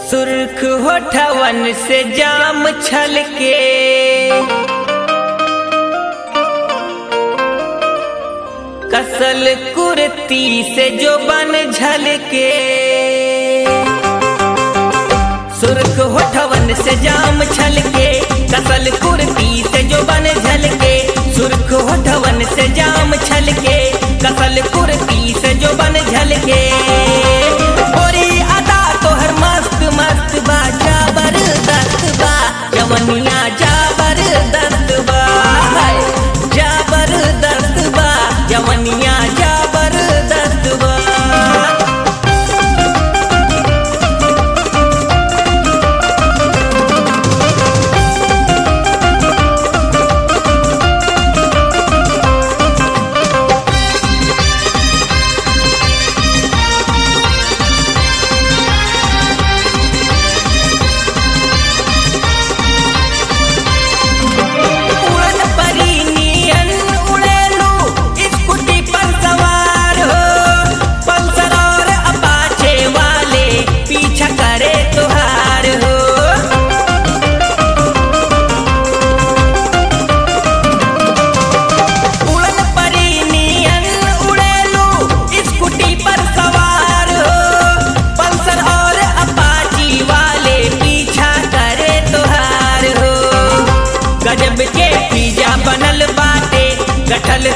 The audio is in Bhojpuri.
सुर्ख होठवन से जाम छलके कसल कुर्ती से जो बन झलके सुर्ख होठवन से जाम छलके कसल कुर्ती से जो बन झलके सुर्ख होठवन से जाम छलके कसल कुर्ती से जो बन झलके गोरी अदा तोहर मस्त मस्त बा जबरदस्त बा जवनिया जबरदस्त बा हाय, जबरदस्त बा जवनिया जबरदस्त बा उड़न परी नियन उड़ेलू स्कूटी पर सवार हो पल्सर और अपाचे वाले पीछा करे तुहार हो उड़न परी नियन उड़ेलू स्कूटी पर सवार हो पल्सर और अपाची वाले पीछा करे तुहार हो गजब के पिज्जा बनल बाटे गठल